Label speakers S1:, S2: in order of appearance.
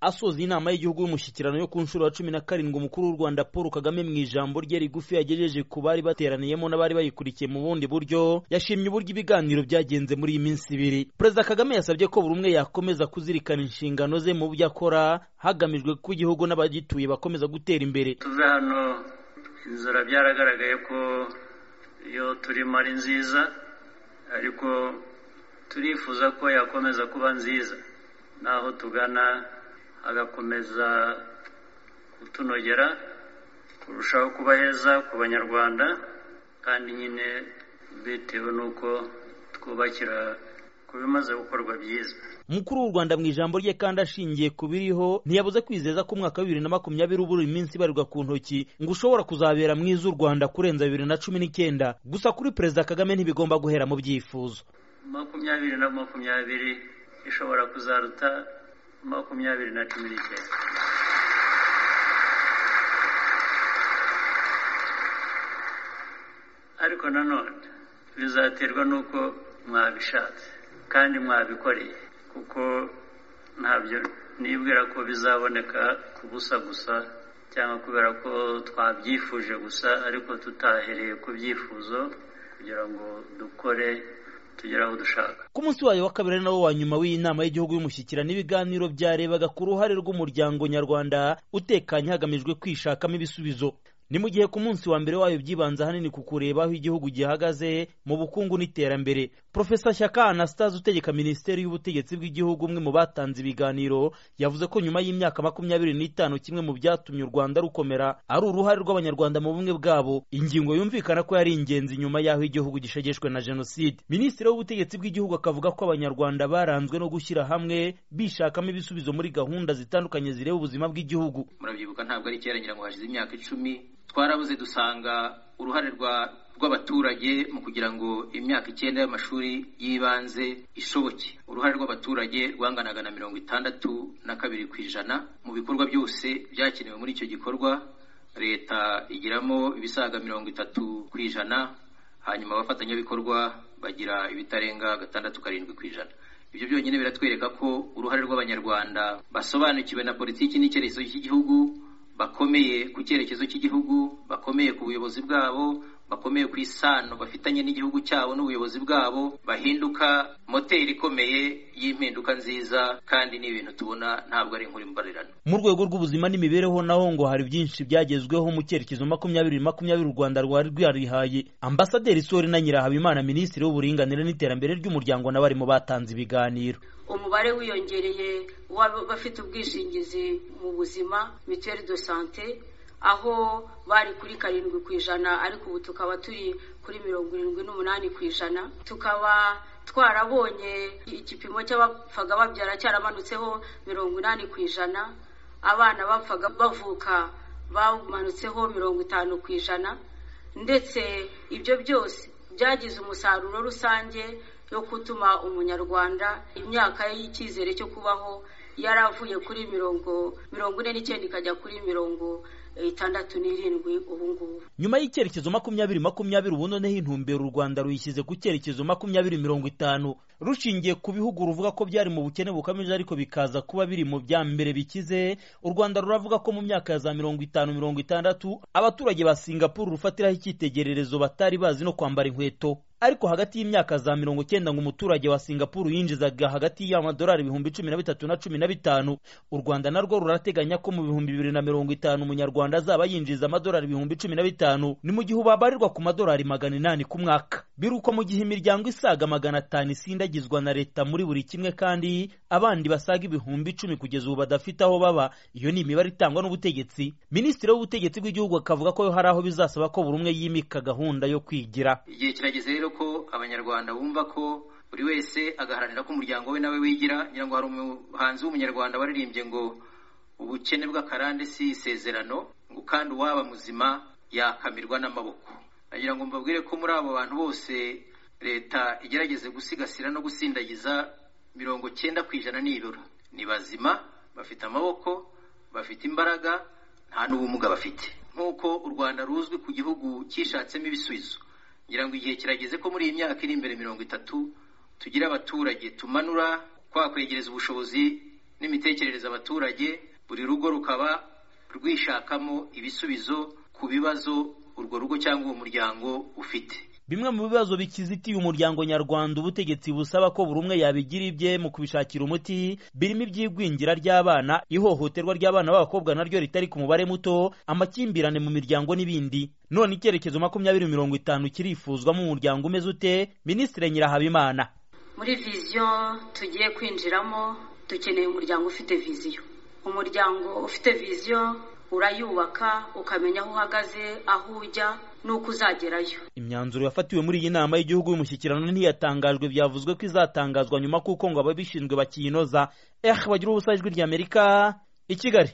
S1: asoza inama y'igihugu y'umushyikirano yo ku nshuro ya cumi na karindwi umukuru w'u rwanda paul kagame mu ijambo rye rigufi yagejeje ku bari bateraniyemo n'abari bayikurikiye mu bundi buryo yashimye uburyo ibiganiro byagenze muri iyi minsi ibiri perezida kagame yasabye ko buri umwe yakomeza kuzirikana inshingano ze mu byo akora hagamijwe ko igihugu n'abagituye bakomeza gutera imbere
S2: tuve hano inzira byaragaragaye ko iyo turimo ari nziza ariko turifuza ko yakomeza kuba nziza n'aho tugana agakomeza kutunogera kurushaho kuba heza ku banyarwanda kandi nyine bitewe n'uko twubakira ku bimaze gukorwa byiza
S1: umukuru w'u rwanda mu ijambo rye kandi ashingiye ku biriho ntiyabuze kwizeza ko umwaka wa bibiri na makumyabiri ubura iminsi ibarirwa ku ntoki ngo ushobora kuzabera mwiza u rwanda kurenza bibiri na cumi n'icyenda gusa kuri perezida kagame ntibigomba guhera mu byifuzo
S2: makumyabiri na makumyabiri ishobora kuzaruta makumyabiri na cumi n'icyenda ariko nanone bizaterwa n'uko mwabishatse kandi mwabikoreye kuko ntabyo nibwira ko bizaboneka ku busa gusa cyangwa kubera ko twabyifuje gusa ariko tutahereye ku byifuzo kugira ngo dukore tugere aho dushaka
S1: ku munsi wayo wa kabiri ari nawo wa nyuma w'iyi nama y'igihugu y'umushyikirano ibiganiro byarebaga ku ruhare rw'umuryango nyarwanda utekanye hagamijwe kwishakamo ibisubizo ni mu gihe ku munsi wa mbere wayo byibanza ahanini ku kureba aho igihugu gihagaze mu bukungu n'iterambere profesa shyaka anastase utegeka minisiteri y'ubutegetsi bw'igihugu umwe mu batanze ibiganiro yavuze ko nyuma y'imyaka makumyabiri n'itanu kimwe mu byatumye u rwanda rukomera ari uruhare rw'abanyarwanda mu bumwe bwabo ingingo yumvikana ko yari ingenzi nyuma y'aho igihugu gishegeshwe na jenoside minisitiri w'ubutegetsi bw'igihugu akavuga ko abanyarwanda baranzwe no gushyira hamwe bishakamo ibisubizo muri gahunda zitandukanye zireba ubuzima bw'igihugu
S3: murabyibuka ntabwo ari kera ngira ngo hashize imyaka icumi twarabuze dusanga uruhare rw'abaturage mu kugira ngo imyaka icyenda y'amashuri y'ibanze ishoboke uruhare rw'abaturage rwanganaga na mirongo itandatu na kabiri ku ijana mu bikorwa byose byakenewe muri icyo gikorwa leta igiramo ibisaga mirongo itatu ku ijana hanyuma abafatanyabikorwa bagira ibitarenga gatandatu karindwi ku ijana ibyo byonyine biratwereka ko uruhare rw'abanyarwanda basobanukiwe na politiki n'icyerekezo cy'igihugu bakomeye ku cyerekezo cy'igihugu bakomeye ku buyobozi bwabo bakomeye ku isano bafitanye n'igihugu cyabo n'ubuyobozi bwabo bahinduka moteri ikomeye y'impinduka nziza kandi ni ibintu tubona ntabwo ari inkuru imbarirano
S1: mu rwego rw'ubuzima n'imibereho naho ngo hari byinshi byagezweho mu cyerekezo makumyabiri makumyabiri u rwanda rwari rwarihaye ambasaderi sori na nyirahabimana minisitiri w'uburinganire n'iterambere ry'umuryango nawe arimo batanze ibiganiro
S4: umubare wiyongereye w'abafite ubwishingizi mu buzima mituweli do sante aho bari kuri karindwi ku ijana ariko ubu tukaba turi kuri mirongo irindwi n'umunani ku ijana tukaba twarabonye igipimo cy'abapfaga babyara cyaramanutseho mirongo inani ku ijana abana bapfaga bavuka bamanutseho mirongo itanu ku ijana ndetse ibyo byose byagize umusaruro rusange yo gutuma umunyarwanda imyaka y'icyizere cyo kubaho yari avuye kuri mirongo mirongo ine n'icyenda ikajya kuri mirongo itandatu n'irindwi ubu ngubu
S1: nyuma y'icyerekezo makumyabiri makumyabiri ubu noneho intumbero u rwanda ruyishyize ku cyerekezo makumyabiri mirongo itanu rushingiye ku bihugu ruvuga ko byari mu bukene bukabije ariko bikaza kuba biri mu bya mbere bikize u rwanda ruravuga ko mu myaka ya za mirongo itanu mirongo itandatu abaturage ba singapuru rufatiraho icyitegererezo batari bazi no kwambara inkweto ariko hagati y'imyaka za mirongo cyenda ngo umuturage wa singapuru yinjizaga hagati y'amadolari ibihumbi cumi na bitatu na cumi na bitanu u rwanda narwo rurateganya ko mu bihumbi bibiri na mirongo itanu umunyarwanda azaba yinjiza amadolari ibihumbi cumi na bitanu ni mu gihe ubabarirwa ku madolari magana inani ku mwaka biruko mu gihe imiryango isaga magana atanu isindagizwa na leta muri buri kimwe kandi abandi basaga ibihumbi icumi kugeza ubu badafite aho baba iyo ni imibare itangwa n'ubutegetsi minisitiri w'ubutegetsi bw'igihugu akavuga ko hari aho bizasaba ko buri umwe yimika gahunda yo kwigira
S3: igihe kirageze rero ko abanyarwanda bumva ko buri wese agaharanira ko umuryango we nawe wigira ngira ngo hari umuhanzi w'umunyarwanda waririmbye ngo ubukene bw'akarande si isezerano ngo kandi uwaba muzima yakamirwa n'amaboko nagira ngo mbabwire ko muri abo bantu bose leta igerageze gusigasira no gusindagiza mirongo cyenda ku ijana nibura ni bazima bafite amaboko bafite imbaraga nta n'ubumuga bafite nk'uko u rwanda ruzwi ku gihugu cyishatsemo ibisubizo ngira ngo igihe kirageze ko muri iyi myaka iri imbere mirongo itatu tugira abaturage tumanura kwa kwegereza ubushobozi n'imitekerereze abaturage buri rugo rukaba rwishakamo ibisubizo ku bibazo urwo rugo cyangwa uwo muryango ufite
S1: bimwe mu bibazo bikizitiye umuryango nyarwanda ubutegetsi busaba ko buri umwe yabigira ibye mu kubishakira umuti birimo iby'igwingira ry'abana ihohoterwa ry'abana b'abakobwa naryo ritari ku mubare muto amakimbirane mu miryango n'ibindi none icyerekezo makumyabiri mirongo itanu kirifuzwamo umuryango umeze ute minisitiri nyirahabimana
S4: muri viziyo tugiye kwinjiramo dukeneye umuryango ufite viziyo umuryango ufite viziyo urayubaka ukamenya aho uhagaze aho ujya n'uko uzagerayo
S1: imyanzuro yafatiwe muri iyi nama y'igihugu y'umushyikirano ntiyatangajwe byavuzwe ko izatangazwa nyuma kuko ngo ababishinzwe bakiyinoza ehe bagira ubusa ijwi ry'amerika i kigali